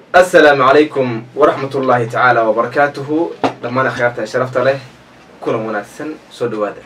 assalaamu calaykum waraxmat ullaahi tacaala wabarakaatuhu dhammaan akhyaarta sharafta leh kulan wanaagsan soo dhawaada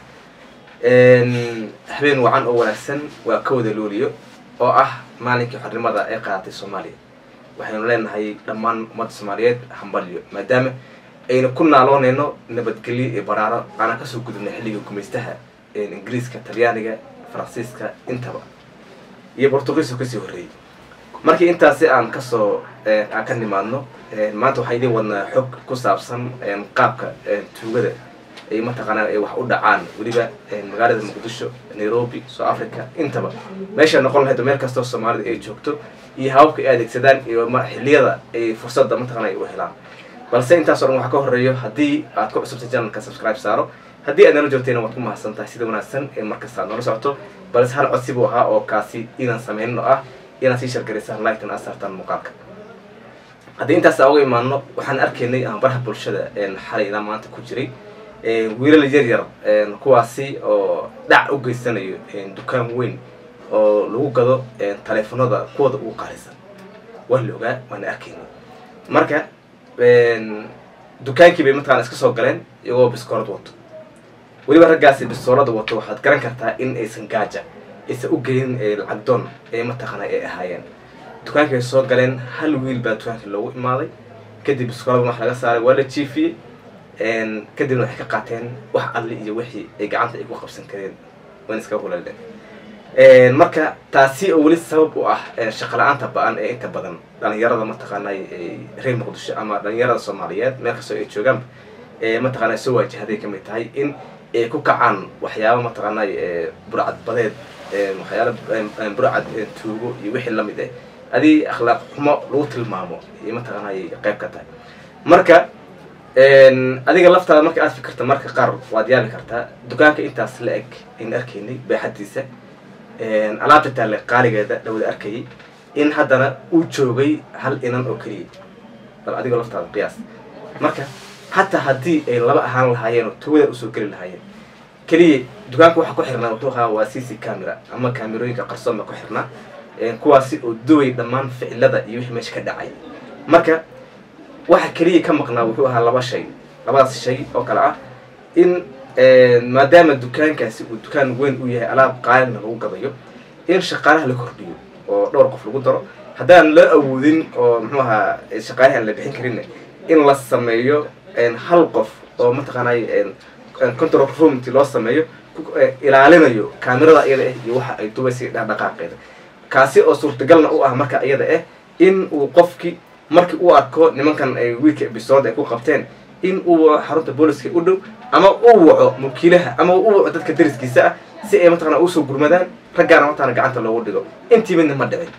habeen wacan oo wanaagsan waa ka wada looliyo oo ah maalinkii xornimada ee qaadatay soomaaliya waxaynu leenahay dhammaan ummadda soomaaliyeed hambalyo maadaama aynu ku naaloonayno nabadgelyo iyo baraaro aanan kasoo gudubnay xilligii gumaystaha ingiriiska talyaaniga faransiiska intaba iyo bortugiiska kasii horreeyey markii intaasi aan kasoo aan ka nimaadno maanta waxaa idiin wadnaa xog ku saabsan qaabka tuugada ay mataqaanaa ay wax u dhacaan weliba magaalada muqdisho nairobi south africa intaba meesha noqon lahayd meel kastoo soomaalida ay joogto iyo hababka ay adeegsadaan iyo xiliyada ay fursadda mataqana ay u helaan balse intaasoo dhan waxaa ka horeeyo haddii aad ku cusubtay janalka subscribe saaro haddii aad nala joogtayna waad ku mahadsan tahay sida wanaagsan ee markasta aad noola socoto balse hal codsi buu ahaa oo kaasi inaan sameynin oo ah inaad sii shargaraysaan ligtan aad saartaan muuqaalka haddii intaas aan uga imaano waxaan arkaynay aan baraha bulshada xalay ilaa maanta ku jiray wiilal yar yar kuwaasi oo dhac u geysanayo dukaan weyn oo lagu gado taleefanada kuwada ugu qaalisan waa la ogaa waana arkaynay marka dukaankii bay mataqana iska soo galeen iyagoo biskoolad wato weliba raggaasi bistoolada wato waxaad garan kartaa in aysan gaaja aysan u gelin lacag doon ee mataqana ay ahaayeen dukaankii bay soo galeen hal wiil baa dukaankii loogu imaaday kadib biskoolada wax laga saaray waa la jiifiyey kadibna waxay ka qaateen wax alli iyo wixii ay gacanta ay ku qabsan kareen wan iska hulaleen marka taasi oo weli sabab u ah shaqa la-aanta ba-an ee inta badan dhalinyarada mataqaanay reer muqdisho ama dhalinyarada soomaaliyeed meel kastoo ay joogaanba mataqana soo waajahday kamid tahay in ay ku kacaan waxyaaba mataqaanay burcad badeed waxyaala burcad tuugo iyo wixii lamid ah adii akhlaaq xumo lagu tilmaamo iyo mataqaanay qayb ka tahay marka adiga laftaada marka aad fikirta marka qaar waad yaabi kartaa dukaanka intaas la eg aynu arkaynay baaxadiisa alaabta taale qaaligeeda lawada arkayay in haddana uu joogay hal inan oo keliya bal adigoo laftaada qiyaas marka hataa haddii ay laba ahaan lahaayeen oo tugada usoo geli lahaayeen keliya dukaanka waxaa ku xirnaa wuxuu ahaa waa c c camera ama kaamerooyinka qarsoon baa ku xirnaa kuwaasi oo duway dhammaan ficilada iyo wixii meesha ka dhacay marka waxa keliya ka maqnaa wuxuu ahaa laba shay labadaas shay oo kale ah in maadaama dukaankaasi uu dukaan weyn u yahay alaab qaalina lagu gadayo in shaqaalaha la kordhiyo oo dhowr qof lagu daro haddaan la awoodin oo muxuu ahaa shaqaalaha aan la bixin karin in la sameeyo hal qof oo mataqaanay control roomti loo sameeyo ilaalinayo kaamirada iyada ah iyo waxa ay dubaysa dhaqdhaqaaqeeda kaasi oo suurtagalna u ah marka iyada ah in uu qofki markii uu arko nimankan ay wiilka ebisood ay ku qabteen in uu waco xarunta booliska u dhow ama uu waco mulkiilaha ama u waco dadka dariskiisa ah si ay mataqana usoo gurmadaan raggaana mataqana gacanta loogu dhigo intii midna ma dhicin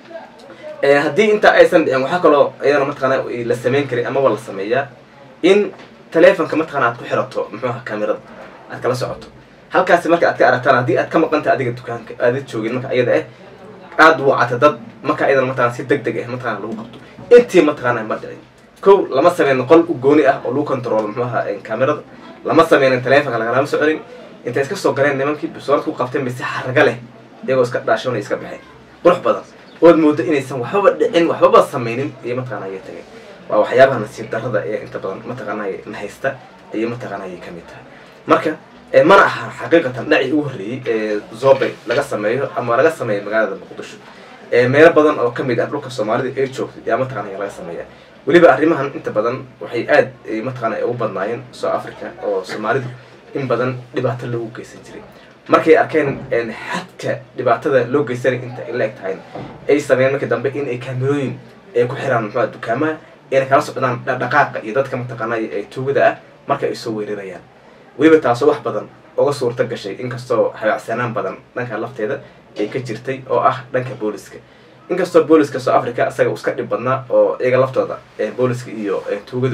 haddii intaa aysan dhicin waxaa kaloo iyadana mataqana la sameyn karin amaba la sameeyaa in taleefonka mataqana aad ku xirato muxuuha kamerada aad kala socoto halkaasi marka aad ka aragtaan haddii aad ka maqanta adiga dukaanka aada joogin marka iyada ah aada wacata dad marka iyadana mataqana si deg deg ah mataqana lagu qabto intii mataqaana ma dhicin kow lama sameynin qol u gooni ah oo lagu control muxuaha camerada lama sameynin taleefonka lagalama soconin intay iska soo galeen nimankii bisoolad ku qabteen bay si xaraga leh iyagoo iska dhaashoona iska baxeen qurux badan ood moodo inaysan waxbaba dhicin waxbaba sameynin iyo mataqana ayay tageen waa waxyaabaha nasiib darrada ee inta badan mataqaana na haysta ayay mataqaana ayay kamid tahay marka mana aha xaqiiqatan dhacii ugu horreeyey ee zobe laga sameeyo ama laga sameeyo magaalada muqdisho meelo badan oo kamid ah dhulka soomaalida ay joogto yaa mataqana laga sameeya weliba arrimahan inta badan waxay aad mataqana ugu badnaayeen south africa oo soomaalidu in badan dhibaato loogu geysan jiray markay arkeen xadka dhibaatada loo geysanay inta ay la eg tahayna ay sameeyeen markii dambe in ay kaamerooyin ay ku xiraan muxua dukaamaha ayna kala socdaan dhaqdhaqaaqa iyo dadka mataqaana ay tuugada ah marka ay soo weerarayaan weliba taasoo wax badan uga suurta gashay inkastoo habaacsanaan badan dhanka lafteeda ay ka jirtay oo ah dhanka booliska inkastoo booliska south africa isaga uu iska dhib badnaa oo iyaga laftooda booliska iyo tuugadu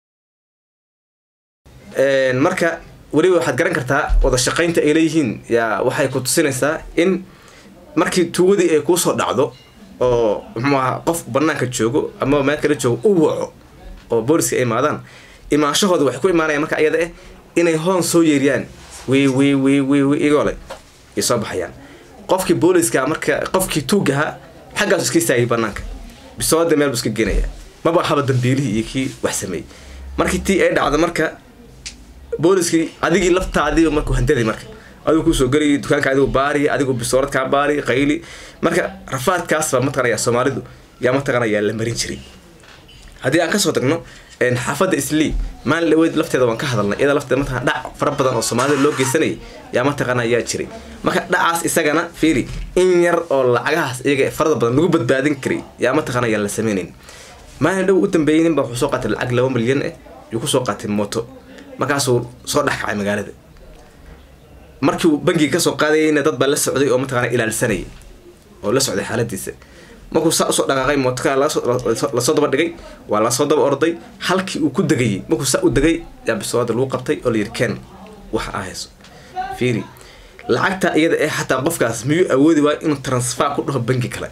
marka weliba waxaad garan kartaa wada shaqaynta ay leeyihiin yaa waxay ku tusinaysaa in markii tuugadii ay kuusoo dhacdo oo muxuu ahaa qof banaanka joogo ama meel kala joogo u waco oo booliska ay imaadaan imaanshahooda waxay ku imaanayaan marka iyada ah inay hoon soo yeeriyaan wi wi wi wi wi igoole ay soo baxayaan qofkii booliska marka qofkii tuugaha xaggaasu iska istaagay banaanka bisoolada meel buu iska geenaya maba haba dambiilihii iyo kii wax sameeyey markii tii ay dhacdo marka booliskii adigii laftaadii markuu handaday marka adigu kusoo geli dukaanka adigu baari adigu bisoolad kaa baari qayli marka rafaadkaasba mataqanaya soomaalidu yaa mataqanaya la marin jiray haddii aan kasoo tagno xaafadda islii maalin dhaweyd lafteeda waan ka hadalnay iyada lafteeda mataqana dhac fara badan oo soomaalida loo geysanayay yaa mataqana yaa jiray marka dhacaas isagana fiiri in yar oo lacagahaas iyaga farada badan lagu badbaadin karay yaa mataqana yaa la sameynayn maalin dhow u dambeeyey ninba wuxuu soo qaatay lacag laba milyan eh yuu kusoo qaatay mooto markaasuu soo dhex kacay magaalada markiiuu bangiga kasoo qaadayayna dad baa la socday oo mataqana ilaalsanayay oo la socday xaaladiisa markuu saa usoo dhaqaaqay mootoka lasoo daba dhigay waa lasoo daba orday halkii uu ku degayay markuu saa u degay yaa bisoolada lagu qabtay oo layidhi ken waxa aa hayso fiiri lacagta iyada ee xataa qofkaas miyuu awoodi waay inuu transfer ku dhaho bangi kale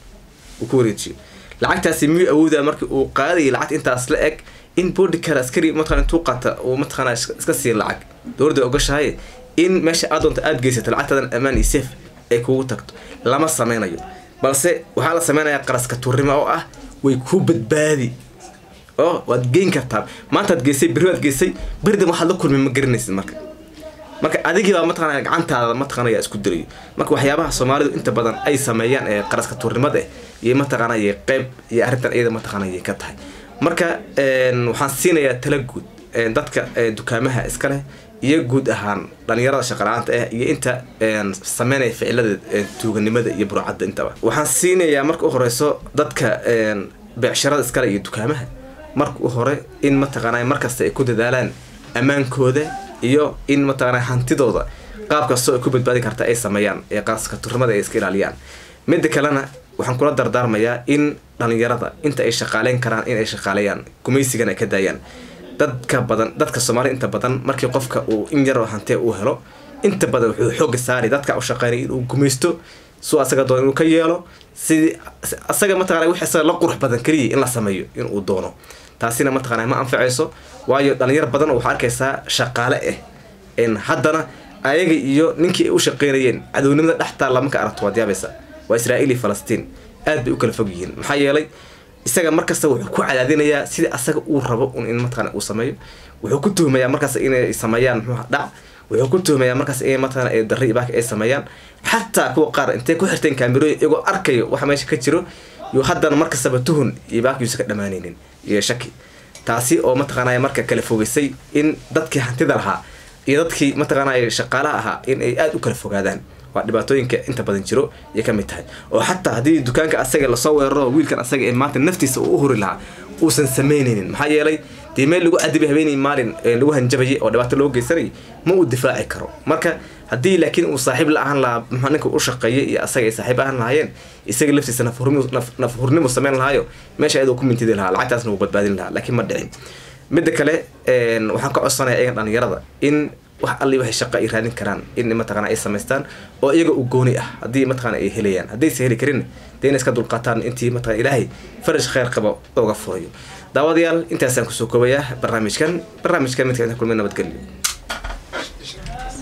uu ku wareejiyo lacagtaasi miyuu awoodaa markii uu qaadayay lacagta intaas la eg in body kale askari mataqana intuu qaata uu mataqana iska siiya lacag dowladda ogashahay in meesha aad doonta aada geysato lacagtadan ammaan iyo safe ay kugu tagto lama sameynayo balse waxaa la sameynayaa qaraska tuurnimo oo ah way ku badbaadi oo waad geyn kartaa maantaad geysay berri waad geysay beridan waxaad la kulmay ma garanaysid marka marka adigii baa mataqana gacantaada mataqanaya isku dirayo marka waxyaabaha soomaalidu inta badan ay sameeyaan ee qaraska tuurnimada iyo mataqanaya qeyb iyo arrintan iyada mataqanaya ka tahay marka waxaan siinayaa tala guud dadka dukaamaha iska leh iyo guud ahaan dhalinyarada shaqala-aanta ah iyo inta sameynaya ficilada tuuganimada iyo burcadda intaba waxaan siinayaa marka u horeyso dadka beecsharada iskale iyo dukaamaha marka u hore in mataqaanay markasta ay ku dadaalaan ammaankooda iyo in mataqaanay hantidooda qaab kastoo ay ku badbaadi karta ay sameeyaan ee qaaska turnimada ay iska ilaaliyaan midda kalena waxaan kula dardaarmayaa in dhalinyarada inta ay shaqaaleyn karaan in ay shaqaaleeyaan gumaysigan ay ka daayaan dadka badan dadka soomaalida inta badan markii qofka uu in yaroo hantee uu helo inta badan wuxuu xooga saari dadka u shaqeynaya inuu gumaysto suu asaga doono inuu ka yeelo sidii asaga mataqana wix asaga la qurux badan keliya in la sameeyo inuu doono taasina mataqana ma anfacayso waayo dhalinyar badan waxaa arkaysaa shaqaale ah haddana ayaga iyo ninkii ay u shaqeynayeen cadownimada dhextaa lama ka aragto waad yaabaysa waa israa'iil iyo falastiin aad bay u kala fog yihiin maxaa yeelay isaga markasta wuxuu ku cadaadinayaa sidii asaga uu rabo un in mataqana uu sameeyo wuxuu ku tuhmayaa markaas inay sameeyaan muxuu dhac wuxuu ku tuhmayaa markaas inay mataqana ay darri ibaaka ay sameeyaan xataa kuwa qaar intay ku xirteen kaamirooyin iyagoo arkayo waxa meesha ka jiro yuu haddana markastaba tuhun ibaakiyuusa ka dhamaanaynin iyo shaki taasi oo mataqaanaya marka kala fogeysay in dadkii hantida lahaa iyo dadkii mataqaanaya shaqaalaha ahaa in ay aada u kala fogaadaan waa dhibaatooyinka inta badan jiro ayay ka mid tahay oo xataa haddii dukaanka asaga lasoo weeraro wiilkan asaga ee maanta naftiisa uu u huri lahaa uusan sameynaynin maxaa yeelay dee meel lagu cadibay habeenay maalin lagu hanjabayay oo dhibaato loo geysanayay ma uu difaaci karo marka haddii laakiin uu saaxiib la ahaan lahaa maxaa ninka u shaqeeyay iyo asaga ay saaxiib ahaan lahaayeen isaga laftiisa nafhurnimu sameyn lahaayo meesha ayadoo ku mintidi lahaa lacagtaasna wuu badbaadin lahaa laakiin ma dhicin midda kale waxaan ka codsanaya iyagan dhalinyarada in wax alli waxay shaqa ay raadin karaan in mataqana ay samaystaan oo iyaga u gooni ah haddii mataqana ay helayaan haddaysa heli karin dee inay iska dulqaataan intii mataqana ilaahay faraj khayr qabo oga furayo daawadayaal intaasaan kusoo koobayaa barnaamijkan barnaamijkan midka inta kulmay nabadgelyo